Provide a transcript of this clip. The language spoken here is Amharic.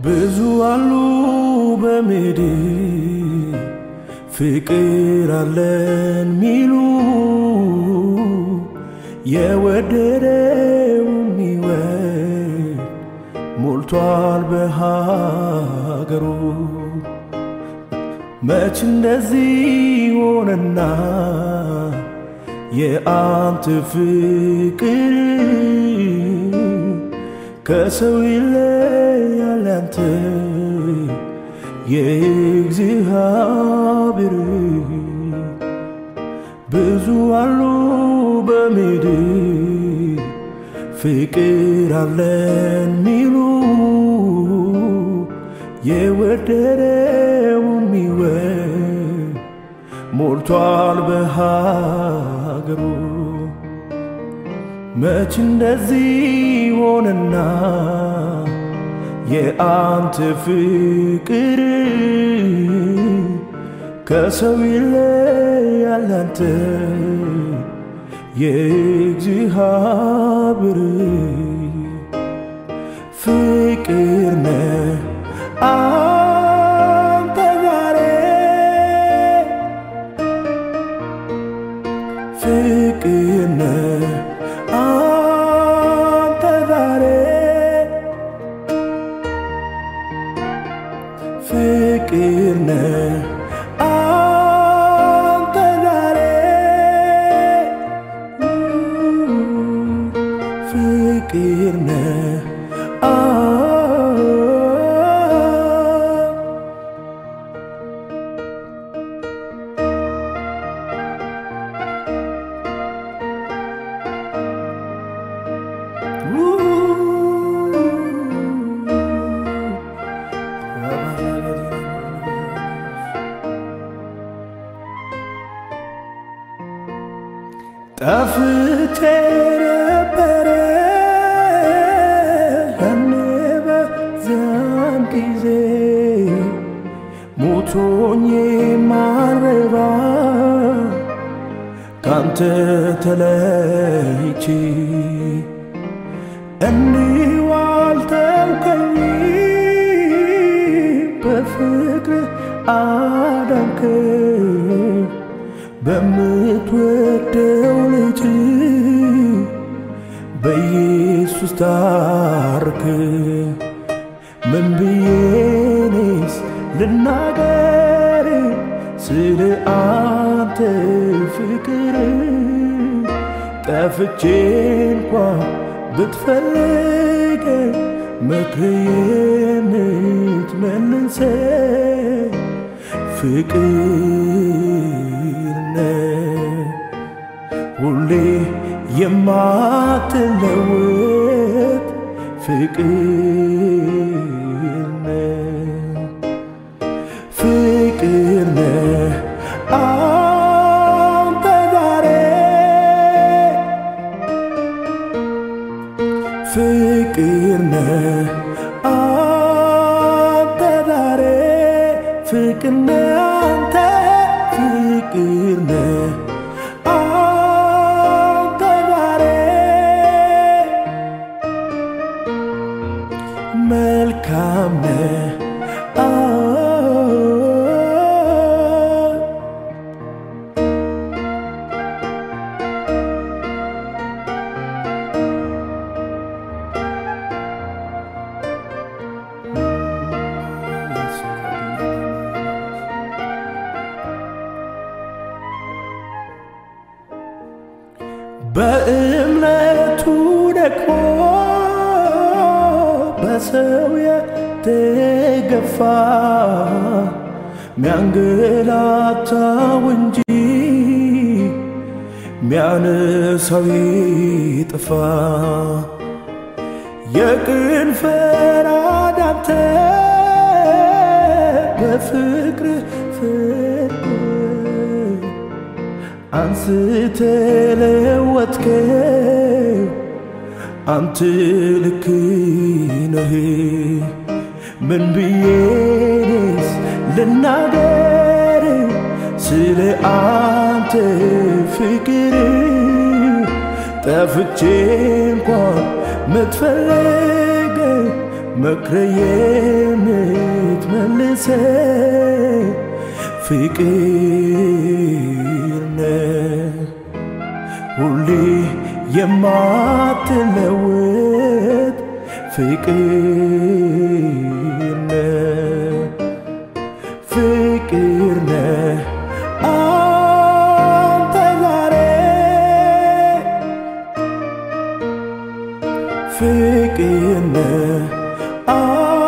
ብዙ አሉ በምድር ፍቅር አለን ሚሉ የወደደው የሚወድ ሞልቷል በሀገሩ። መች እንደዚህ ሆነና የአንተ ፍቅር ከሰው ይለያል ያንተ የእግዚአብሔር ብዙ አሉ በምድር ፍቅር አለን ሚሉ የወደደው የሚወድ ሞልቷል በሀገሩ። መች እንደዚህ ሆነና የአንተ ፍቅር ከሰው ይለያል ያንተ የእግዚአብሔር ፍቅር ነህ አንተ ዛሬ ፍቅር ነህ አንተ ዛሬ ፍቅር ነህ አንተ ዛሬ ፍቅር ነህ ጠፍቼ ነበረ ያኔ በዚያን ጊዜ ሞቶኝ ማረባ ካንተ ተለይቼ እንዲሁ አልተውከኝ በፍቅር አዳንከ በምትወደው ልጅ በኢየሱስ ታርክ ምን ብዬኔስ ልናገር ስለ አንተ ፍቅር ጠፍቼ እንኳ ብትፈልገ መክሬን ትመልሰ ፍቅር ነህ ሁሌ የማትለወጥ ፍቅር ነህ ፍቅር ነህ አንተ ዛሬ ፍቅር ነህ አንተ ዛሬ ፍቅር ነህ አንተ ፍቅር ነህ አንተ ዛሬ መልካም ነህ በእምነቱ ደግሞ በሰው የተገፋ ሚያንገላታው እንጂ ሚያነሳው ይጥፋ የቅን ፈራዳንተ በፍቅር ፍቅር አንስተ ለወጥከው አንተ ልክ ነህ። ምን ብዬንስ ልናገር ስለ አንተ ፍቅር ጠፍቼ እንኳን ምትፈልገ መክረዬን የታደሰ ፍቅር ነህ ሁሌ የማትለወጥ ፍቅር ነህ ፍቅር ነህ አንተ ዛሬ ፍቅር ነህ